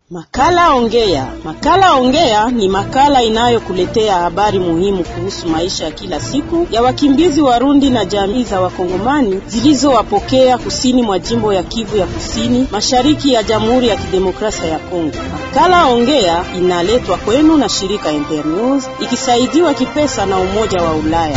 Makala Ongea. Makala Ongea ni makala inayokuletea habari muhimu kuhusu maisha ya kila siku ya wakimbizi Warundi na jamii za Wakongomani zilizowapokea kusini mwa jimbo ya Kivu ya Kusini, mashariki ya Jamhuri ya Kidemokrasia ya Kongo. Makala Ongea inaletwa kwenu na shirika Internews ikisaidiwa kipesa na Umoja wa Ulaya.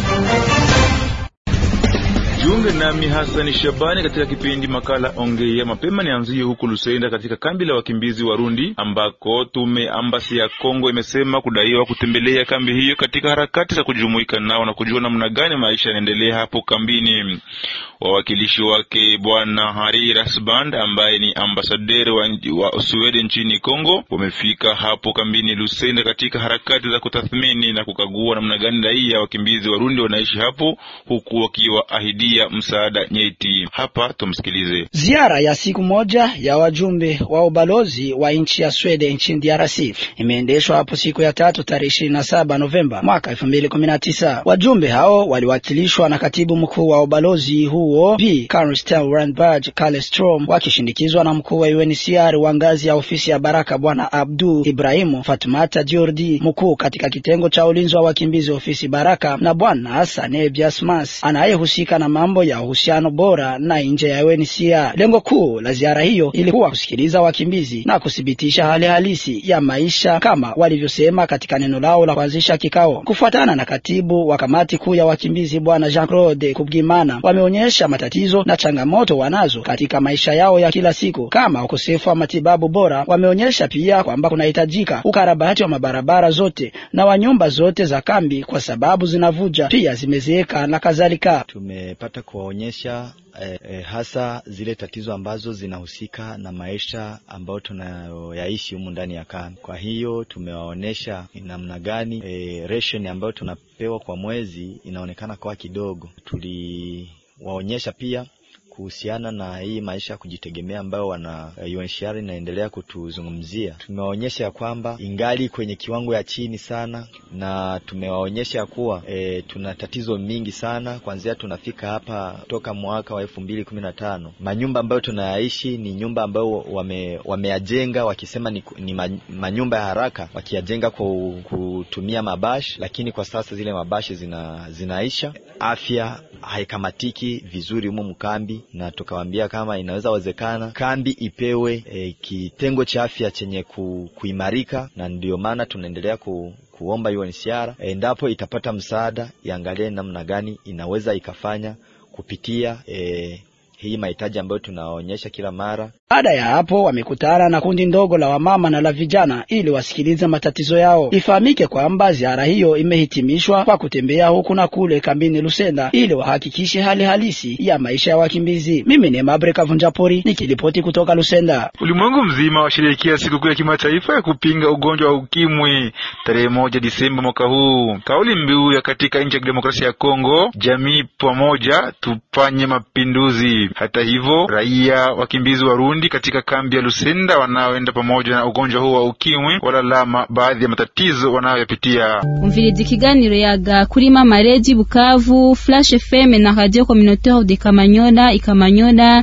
Jiunge nami Hasani Shabani katika kipindi makala Ongea. Mapema nianzie huku Lusenda katika kambi la wakimbizi Warundi ambako tume ambasi ya Kongo imesema kudaiwa kutembelea kambi hiyo katika harakati za kujumuika nao na kujua namna gani maisha yanaendelea hapo kambini. Wawakilishi wake Bwana Hari Rasband ambaye ni ambasaderi wa, wa Sweden nchini Kongo wamefika hapo kambini Lusenda katika harakati za kutathmini na kukagua namna gani raia wakimbizi Warundi wanaishi hapo huku wakiwa ahidia msaada nyeti. Hapa tumsikilize. Ziara ya siku moja ya wajumbe wa ubalozi wa nchi ya Sweden nchini DRC imeendeshwa hapo siku ya tatu tarehe ishirini na saba Novemba mwaka elfu mbili kumi na tisa. Wajumbe hao waliwakilishwa na katibu mkuu wa ubalozi huo P Karstel Randberg Kalestrom wakishindikizwa na mkuu wa UNHCR wa ngazi ya ofisi ya Baraka Bwana Abdu Ibrahimu Fatumata Jordi, mkuu katika kitengo cha ulinzi wa wakimbizi ofisi Baraka, na Bwana Sane Biasmas anayehusika na mambo ya uhusiano bora na nje ya UNHCR. Lengo kuu la ziara hiyo ilikuwa kusikiliza wakimbizi na kuthibitisha hali halisi ya maisha kama walivyosema katika neno lao la kuanzisha kikao. Kufuatana na katibu wa kamati kuu ya wakimbizi Bwana Jean Claude Kubwimana, wameonyesha matatizo na changamoto wanazo katika maisha yao ya kila siku kama ukosefu wa matibabu bora. Wameonyesha pia kwamba kunahitajika ukarabati wa mabarabara zote na wa nyumba zote za kambi kwa sababu zinavuja, pia zimezeeka na kadhalika. Tumepata kuwaonyesha eh, eh, hasa zile tatizo ambazo zinahusika na maisha ambayo tunayoyaishi humu ndani ya kambi. Kwa hiyo tumewaonyesha namna gani eh, ration ambayo tunapewa kwa mwezi inaonekana kwa kidogo. Tuliwaonyesha pia kuhusiana na hii maisha ya kujitegemea ambayo wana UNHCR inaendelea kutuzungumzia. Tumewaonyesha ya kwamba ingali kwenye kiwango ya chini sana, na tumewaonyesha ya kuwa e, tuna tatizo mingi sana kuanzia tunafika hapa toka mwaka wa elfu mbili kumi na tano. Manyumba ambayo tunayaishi ni nyumba ambayo wame, wameyajenga wakisema ni, ni manyumba ya haraka, wakiyajenga kwa kutumia mabashi, lakini kwa sasa zile mabashi zina, zinaisha. Afya haikamatiki vizuri humo mkambi na tukawaambia kama inaweza wezekana kambi ipewe e, kitengo cha afya chenye ku, kuimarika, na ndio maana tunaendelea ku, kuomba UNHCR endapo itapata msaada iangalie namna gani inaweza ikafanya kupitia e, hii mahitaji ambayo tunaonyesha kila mara. Baada ya hapo wamekutana na kundi ndogo la wamama na la vijana ili wasikilize matatizo yao. Ifahamike kwamba ziara hiyo imehitimishwa kwa kutembea huku na kule kambini Lusenda ili wahakikishe hali halisi ya maisha ya wakimbizi. Mimi ni Mabre Kavunjapori nikiripoti kutoka Lusenda. Ulimwengu mzima washerehekea sikukuu ya kimataifa ya kupinga ugonjwa wa ukimwi tarehe moja Disemba mwaka huu. Kauli mbiu ya katika nchi ya kidemokrasia ya Kongo, jamii pamoja tufanye mapinduzi. Hata hivyo, raia wakimbizi Warundi katika kambi ya Lusenda wanaoenda pamoja na ugonjwa huu wa ukimwi walalama baadhi ya matatizo wanayoyapitia. umviriza ikiganiro yaga kuri mama Regi Bukavu, Flash FM na Radio Communautaire de Kamanyola Ikamanyola.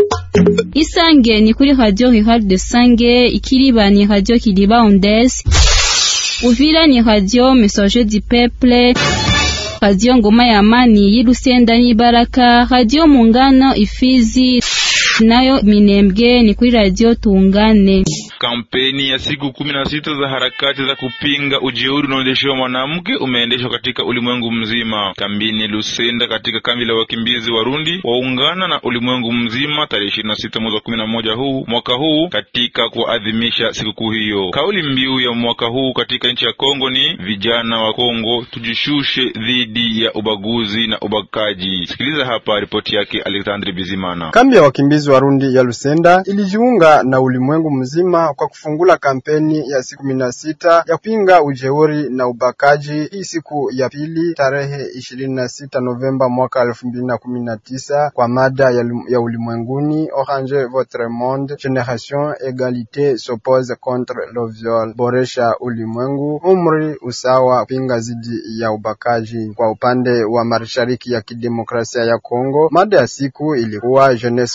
Isange ni kuri Radio Rural de Sange, Ikiriba ni Radio Kiliba Ondes, Uvira ni Radio Messager du Peuple, Radio Ngoma ya Amani y'Ilusenda n'Ibaraka, Radio Muungano Ifizi nayo Minembwe ni kuri Radio Tuungane. Kampeni ya siku kumi na sita za harakati za kupinga ujeuri unaoendeshewa mwanamke umeendeshwa katika ulimwengu mzima. Kambini Lusenda katika kambi la wakimbizi Warundi waungana na ulimwengu mzima tarehe ishirini na sita mwezi wa kumi na moja huu mwaka huu katika kuadhimisha sikukuu hiyo. Kauli mbiu ya mwaka huu katika nchi ya Kongo ni vijana wa Kongo tujishushe dhidi ya ubaguzi na ubakaji. Sikiliza hapa ripoti yake Alexandre Bizimana. Kambi ya wakimbizi Warundi ya Lusenda ilijiunga na ulimwengu mzima kwa kufungula kampeni ya siku kumi na sita ya kupinga ujeuri na ubakaji. Hii siku ya pili tarehe ishirini na sita Novemba mwaka elfu mbili na kumi na tisa kwa mada ya, ya ulimwenguni Orange votre monde generation egalite s'oppose contre le viol, boresha ulimwengu, umri, usawa, kupinga zidi ya ubakaji. Kwa upande wa mashariki ya kidemokrasia ya Kongo, mada ya siku ilikuwa jeunesse congolaise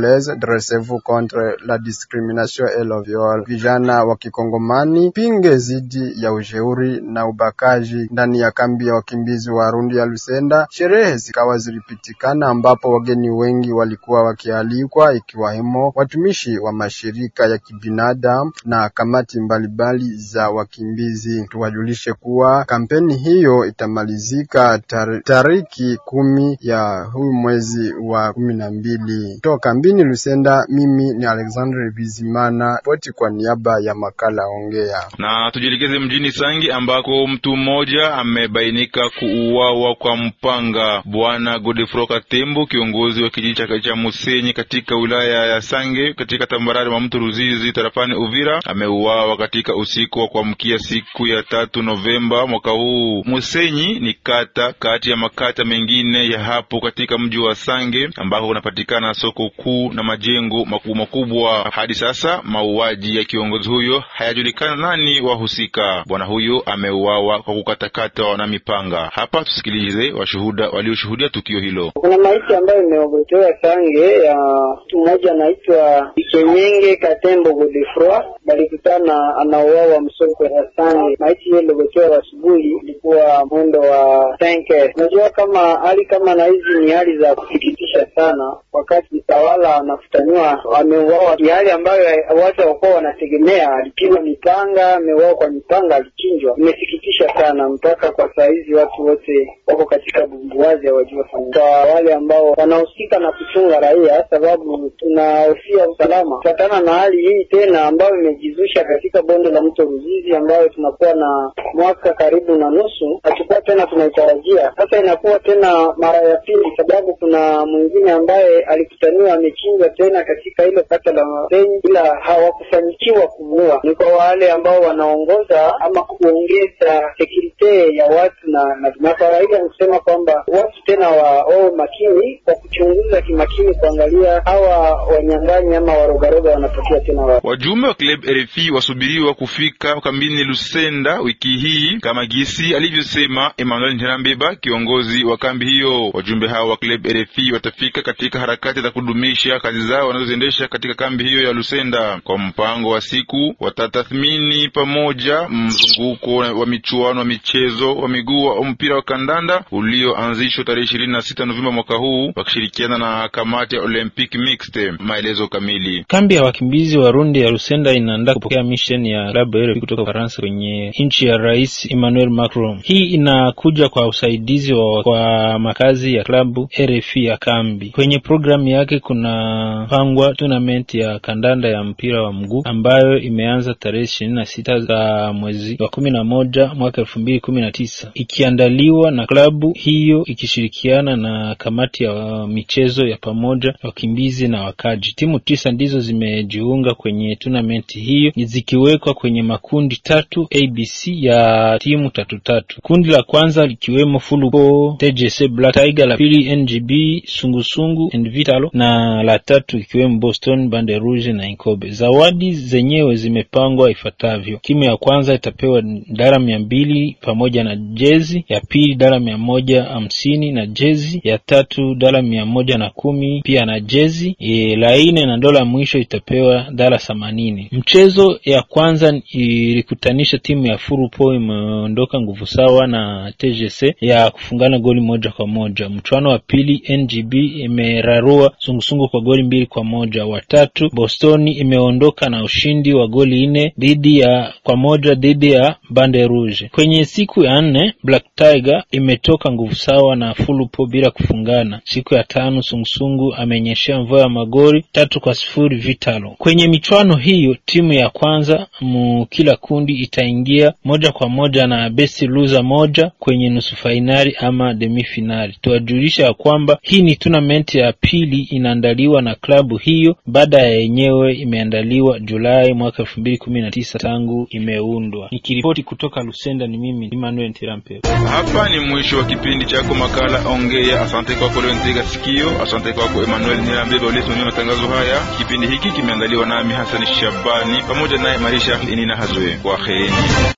congolaise dressez-vous contre la discrimination et le viol. Vijana wa kikongomani pinge zidi ya ujeuri na ubakaji ndani ya kambi ya wakimbizi wa Rundi ya Lusenda. Sherehe zikawa zilipitikana, ambapo wageni wengi walikuwa wakialikwa, ikiwemo watumishi wa mashirika ya kibinadamu na kamati mbalimbali za wakimbizi. Tuwajulishe kuwa kampeni hiyo itamalizika tar tariki kumi ya huu mwezi wa kumi na mbili. Toka kambini Lusenda, mimi ni Alexandre Bizimana, poti kwa niaba ya makala Ongea. Na tujielekeze mjini Sangi ambako mtu mmoja amebainika kuuawa kwa mpanga. Bwana Godefroid Katembo, kiongozi wa kijiji cha Musenyi katika wilaya ya Sange katika tambarare mwa mto Ruzizi tarafani Uvira, ameuawa katika usiku wa kuamkia siku ya tatu Novemba mwaka huu. Musenyi ni kata kati ya makata mengine ya hapo katika mji wa Sange ambako kunapatikana soko kuu na majengo makubwa makubwa. Hadi sasa mauaji ya kiongozi huyo hayajulikana nani wahusika. Bwana huyo ameuawa kwa kukatakatwa na mipanga. Hapa tusikilize washuhuda walioshuhudia tukio hilo. Kuna maiti ambayo imeogotewa Sange ya mtu mmoja anaitwa Ikenyenge Katembo Godefroid, balikutana anauawa msoko ya Sange. Maiti hiyo iliogotewa asubuhi, ilikuwa mwendo wa tenke. Unajua kama hali kama na hizi ni hali za kusikitisha sana, wakati mtawala anafutaniwa ameuawa hali ambayo watu hawakuwa wanategemea. Alipigwa mipanga, ameuawa kwa mipanga, alichinjwa. Imesikitisha sana, mpaka kwa saa hizi watu wote wako katika bumbuwazi, hawajua kwa wale ambao wanahusika na kuchunga raia, sababu tunahofia usalama kufatana na hali hii tena ambayo imejizusha katika bonde la mto Ruzizi, ambayo tunakuwa na mwaka karibu na nusu, hatukuwa tena tunaitarajia. Sasa inakuwa tena mara ya pili, sababu kuna mwingine ambaye alikutaniwa amechinjwa tena katika hilo kata la Masenyi, ila hawakufanikiwa kumuua. Ni kwa wale ambao wanaongoza ama kuongeza sekurite ya watu na na, na kawaida ni kusema kwamba watu tena wawe makini kwa kuchunguza kimakini, kuangalia hawa wanyang'anyi ama warogaroga wanatokea tena wa. Wajumbe wa club RFI wasubiriwa kufika kambini Lusenda wiki hii kama gisi alivyosema Emmanuel Ntirambeba, kiongozi wa kambi hiyo. Wajumbe hao wa club RFI watafika katika harakati za kudumisha kazi zao wanazoziendesha katika kambi hiyo ya Lusenda. Kwa mpango wa siku, watatathmini pamoja mzunguko wa michuano wa michezo wa miguu wa mpira wa kandanda ulioanzishwa tarehe ishirini na sita Novemba mwaka huu wakishirikiana na kamati ya Olympic Mixed. Maelezo kamili. Kambi ya wakimbizi Warundi ya Lusenda inaandaa kupokea mission ya klabu RFI kutoka Ufaransa kwenye nchi ya Rais Emmanuel Macron. Hii inakuja kwa usaidizi wa kwa makazi ya klabu RFI ya kambi. Kwenye programu yake kuna pangwa tournament ya kandanda ya mpira wa mguu ambayo imeanza tarehe ishirini na sita za mwezi wa kumi na moja mwaka elfu mbili kumi na tisa ikiandaliwa na klabu hiyo ikishirikiana na kamati ya michezo ya pamoja wakimbizi na wakaji. Timu tisa ndizo zimejiunga kwenye tournament hiyo zikiwekwa kwenye makundi tatu ABC ya timu tatu tatu. Kundi la kwanza likiwemo Fulupo, TJC Black Tiger, la pili NGB Sungusungu and Vitalo na la tatu ikiwemo Boston Bande Rouge na Inkobe. Zawadi zenyewe zimepangwa ifuatavyo: timu ya kwanza itapewa dara mia mbili pamoja na jezi, ya pili dara mia moja hamsini na jezi, ya tatu dara mia moja na kumi pia na jezi e, la nne na dola mwisho itapewa dara themanini. Mchezo ya kwanza ilikutanisha timu ya Furupo imeondoka nguvu sawa na TGC ya kufungana goli moja kwa moja. Mchuano wa pili NGB imerarua sungusungu kwa goli mbili kwa moja. Watatu Bostoni imeondoka na ushindi wa goli nne dhidi ya kwa moja dhidi ya Bande Rouge. Kwenye siku ya nne Black Tiger imetoka nguvu sawa na Fulupo bila kufungana. Siku ya tano sungusungu amenyeshea mvua ya magoli tatu kwa sifuri Vitalo. Kwenye michuano hiyo timu ya kwanza mu kila kundi itaingia moja kwa moja na best loser moja kwenye nusu fainali ama demi finali. Tuwajulisha ya kwamba hii ni tournament ya pili inaandaliwa na klabu hiyo baada ya yenyewe imeandaliwa Julai mwaka elfu mbili kumi na tisa tangu imeundwa. Nikiripoti kutoka Lusenda ni mimi Emmanuel Tirampe. Hapa ni mwisho wa kipindi chako makala Ongea. Asante kwako leo nitega sikio. Asante kwako Emmanuel Nirambeba uliyesimamia matangazo haya. Kipindi hiki kimeandaliwa nami Hassan Shabani pamoja naye Marisha Inina Hazwe. Kwaherini.